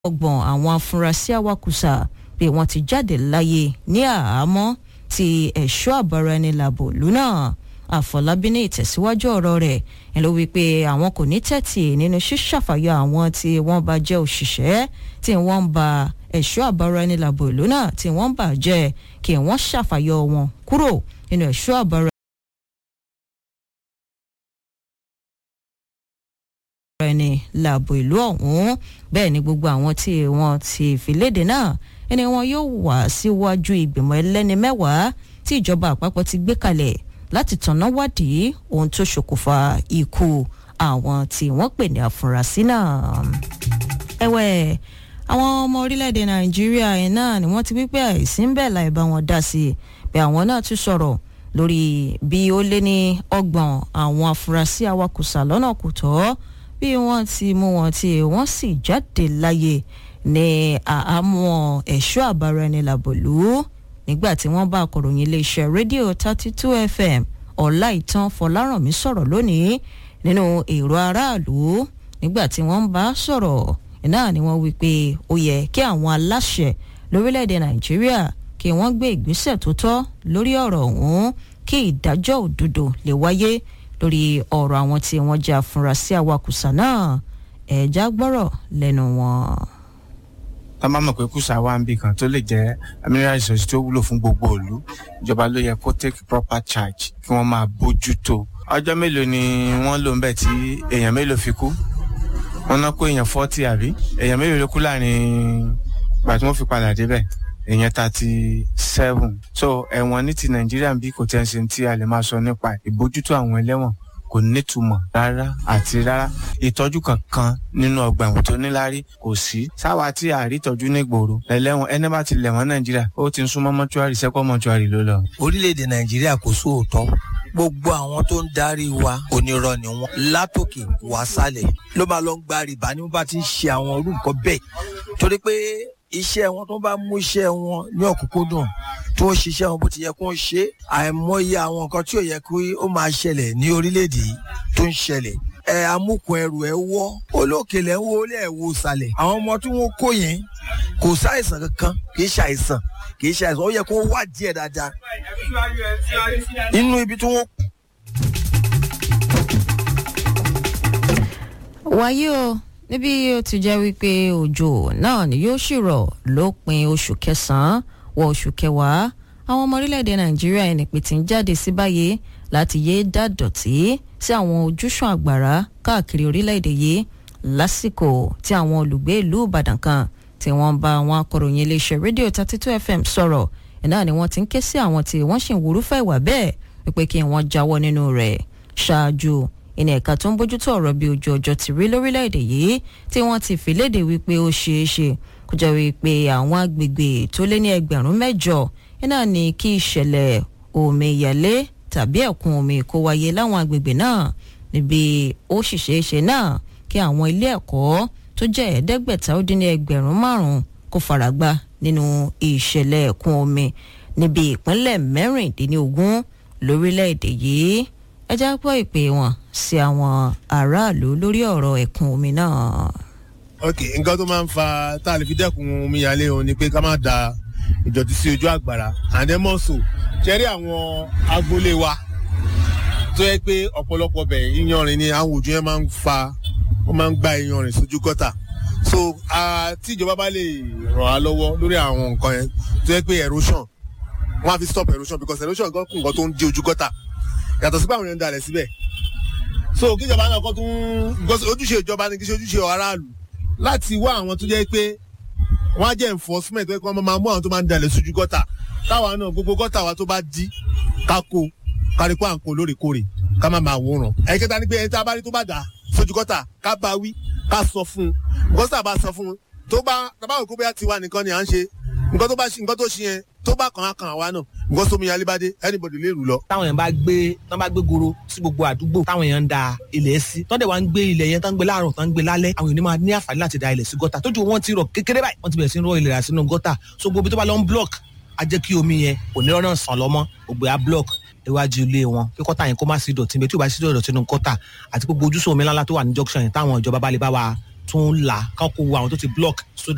ọgbọ̀n àwọn afurasí awakùsà bí wọ́n ti jáde láyé ní àhámọ́ ti ẹ̀ṣọ́ àbáraẹnilàbò lúnà àfọlábí ní ìtẹ̀síwájú ọ̀rọ̀ rẹ̀ ẹ̀ ló wí pé àwọn kò ní tẹ́tì nínú ṣíṣàfàyọ àwọn tí wọ́n bá jẹ́ òṣìṣẹ́ tí wọ́n ń ba ẹ̀ṣọ́ àbáraẹnilàbò ìlú náà tí wọ́n ń bà jẹ́ kí wọ́n ṣàfàyọ wọn kúrò nínú ẹ̀ṣọ́ àbára ẹni làbò ìlú ọ̀hún bẹ́ẹ̀ ni gbogbo àwọn tí wọ́n ti fi léde náà ẹni wọn yóò wá síwájú ìgbìmọ̀ ẹlẹ́ni mẹ́wàá tí ìjọba àpapọ̀ ti gbé kalẹ̀ láti tọ̀nà wádìí ohun tó ṣokùnfà ikú àwọn tí wọ́n pè ní àfúrásì náà. ẹ̀wẹ̀ àwọn ọmọ orílẹ̀-èdè nàìjíríà yìí náà ni wọ́n ti wípé àìsí ń bẹ̀ láì bá wọn dá sí i bí àwọn náà tún sọ̀rọ̀ lórí bí ó lé ní ọgbọ̀n àwọn afurasí awakùsà lọ́nà kò tọ́ bí wọ́n ti mú wọn tí wọ́n sì jáde láyé ní àhámọ́ ẹ̀ṣọ́ àbáraẹnilàbòlú nígbà tí wọ́n bá akọ̀ròyìn iléeṣẹ́ rédíò thirty two fm ọláìtàn fọlárànmí sọ̀rọ̀ lónìí nínú èrò aráàlú nígbà tí wọ́n ń bá sọ̀rọ̀ náà ni wọ́n wí pé ó yẹ kí àwọn aláṣẹ lórílẹ̀‐èdè nàìjíríà kí wọ́n gbé ìgbésẹ̀ tó tọ́ lórí ọ̀rọ̀ ọ̀hún kí ìdájọ́ òdodo lè wáyé lórí ọ̀rọ̀ àwọn tí wọ́n jẹ́ afurasí awakùsà náà ẹ̀ẹ́dá gbọ́rọ̀ lẹ́nu wọn. tá a máa mọ̀ pé kùsà wà ń bì kan tó lè jẹ́ mineral resource tó wúlò fún gbogbo ìlú ìjọba ló yẹ kó take proper charge kí wọ́n máa bójú tó. ọjọ́ mélòó ni wọ́n lò ń bẹ̀ tí èèyàn mélòó fi kú wọ́n ná kó èèyàn forty àbí èèyàn mélòó ló kú láàrin ìgbà tí wọ́n fi padà débẹ̀ èèyàn thirty seven so ẹ̀wọ̀n ní ti nàìjíríà bí kò tẹ́ ń ṣe tí a lè máa sọ nípa ìbójútó àwọn ẹlẹ́wọ̀n kò nítumọ̀ rárá àti rárá ìtọ́jú kankan nínú ọgbà ẹ̀wọ̀n tó níláárí kò sí sáwa tí a rí ìtọ́jú ní ìgboro ẹlẹ́wọ̀n ẹni bá ti lẹ̀wọ̀n nàìjíríà ó ti ń súnmọ́ mọ́túárì sẹ́kọ̀ mọ́túárì ló lọ. orílẹ̀-èdè nàìjíríà kò sóòótọ́ gbogbo àwọn tó ń darí wa onírọ́ ni wọ́n látòkè wá sálẹ̀ ló máa lọ ń gba rìbá ní wọ́n bá ti ń ṣe àwọn orú nǹkan bẹ́ẹ̀ torí pé iṣẹ́ wọn tó bá mú iṣẹ́ wọn ní ọ̀kúnkúndùn tó ń ṣiṣẹ́ wọn bó ti yẹ kó ń ṣe àìmọye àwọn nǹkan tí ò yẹ kí ó máa ṣẹlẹ̀ ní orílẹ̀-èdè yìí tó ń ṣẹlẹ̀ ẹ amúkun ẹrù ẹ wọ́ olókèlè ń wo olé ẹ̀ wo sàlẹ̀ àwọn ọmọ tí wọ́n kó yẹn kò sáìsàn kankan kì í ṣàìsàn kì í ṣàìsàn ó yẹ kó wá díẹ̀ dáadáa inú ibi tí wọ́n wáyé o níbi ó ti jẹ́ wípé òjò náà ni yóò ṣìrọ̀ lópin oṣù kẹsàn-án wọ oṣù kẹwàá àwọn ọmọ orílẹ̀-èdè nàìjíríà ẹni pé ti ń jáde sí báyìí láti yéé dá dọ̀tí sí àwọn ojúṣàn àgbàrá káàkiri orílẹ̀-èdè yìí lásìkò tí àwọn olùgbé ìlú ìbàdàn kan tí wọ́n bá àwọn akọ̀ròyìn iléeṣẹ́ rédíò thirty two fm sọ̀rọ̀ náà ni wọ́n ti ń ké sí àwọn tí wọ́n sì ń wúrúfẹ́ ìwà bẹ́ẹ̀ wípé kí wọ́n jáwọ́ nínú rẹ̀ ṣáájú ìní ẹ̀ka tó ń bójútó ọ̀rọ̀ bí ojú ọjọ́ ti rí lórílẹ̀‐èdè yìí tí wọ́n ti fi léde wípé ó ṣeé ṣe kó jẹ́ wípé àwọn agbègbè tó lé ní ẹgbẹ̀rún mẹ́jọ iná ní kí ìṣẹ̀lẹ̀ omíyalé tàbí ẹ̀kún omi kó wáyé láwọn agbègbè náà níbi ó sì ṣeé ṣe náà kí àwọn ilé ẹ̀kọ́ tó jẹ́ ẹ̀ẹ́dẹ́gbẹ̀ta ó dín ní ẹgbẹ̀rún márùn-ún kó faragbá nínú ìṣẹ̀lẹ̀ ẹ̀kún omi níbi ìpínlẹ̀ mẹ́rìndínlógún lórílẹ̀‐èdè yìí ẹ já gbọ́ ìpè wọn sí àwọn aráàlú lórí ọ̀rọ̀ ẹ̀kún omi náà. ok nǹkan tó máa ń fa tá a lè fi dẹ́kun omíyalé òun ni pé ká má da ìdọ̀tí sí ojú àgbàrá àdẹ́mọ́sò ṣẹ́rí àwọn agboolé wa tó yẹ pé ọ̀pọ̀lọpọ̀ bẹ̀ iyanrìn ni àwọn òjò yẹn máa ń fa wọ́n máa ń gba iyanrìn sójú gọ́tà so tí ìjọba bá lè ràn á lọ́wọ́ lórí àwọn nǹkan yẹn tó yẹ pé erosion wọ́n á fi stop erosion because erosion gan kún nǹkan tó ń di ojú gọ́tà yàtọ̀ sí pé àwọn èèyàn ń dalẹ̀ síbẹ̀ so kíjọba náà kọ́ tún ojúṣe ìjọba ni kí ṣe ojúṣe aráàlú láti wá àwọn tó jẹ́ pé wọ́n á jẹ́ enforcement pé wọ́n máa mú àwọn tó máa ń dalẹ̀ sójú gọ́tà táwa náà gbogbo gọ́tà wa tó bá di kákó kárípọ̀ àǹkó lóòrèkóòrè ká má máa wòran ẹ̀kẹta ni pé ẹni tá a bá rí tó bá dà sójú gọ́tà ká bá wí ká sọ fún un gọ́tà bá sọ fún un tó bá tábàwò kó bóyá tiwa nìkan ni à ń ṣe nǹkan tó bá ṣe nǹkan tó ṣe yẹn tó bá kàn á kàn àwa náà nǹkan sómi yalébádé anybody lè rù lọ. táwọn èèyàn bá gbé tán bá gbé goro sí gbogbo àdúgbò táwọn èèyàn ń da ilẹ̀ sí tọ́ndẹ̀ wá ń gbé ilẹ̀ yẹn tán ń gbé láàárọ̀ tán ń gbé lálẹ́ àwọn èèyàn ní máa ní àǹfààní láti da ilẹ̀ sí gọ́tà tójú wọn ti rọ̀ kékeré báyìí wọ́n ti bẹ̀rẹ̀ sí ń rọ ilẹ̀ rà sínú gọ́tà so gbogbo tó bá lọ ń block á jẹ́ kí omi yẹn kò ní rọ́nà sàn lọ́mọ́ gbogbo á block iwájú ilé wọn kí kọ́tà yẹn kó má sí dọ̀tí bẹ́ẹ̀ tí ò bá sí dọ̀tí nínú kọ́tà àti gbogbo ojúṣe omi ńláńlá tó wà ní junction yẹn táwọn ìjọba bá lè bá wa tún là káwọn kó wo àwọn tó ti block so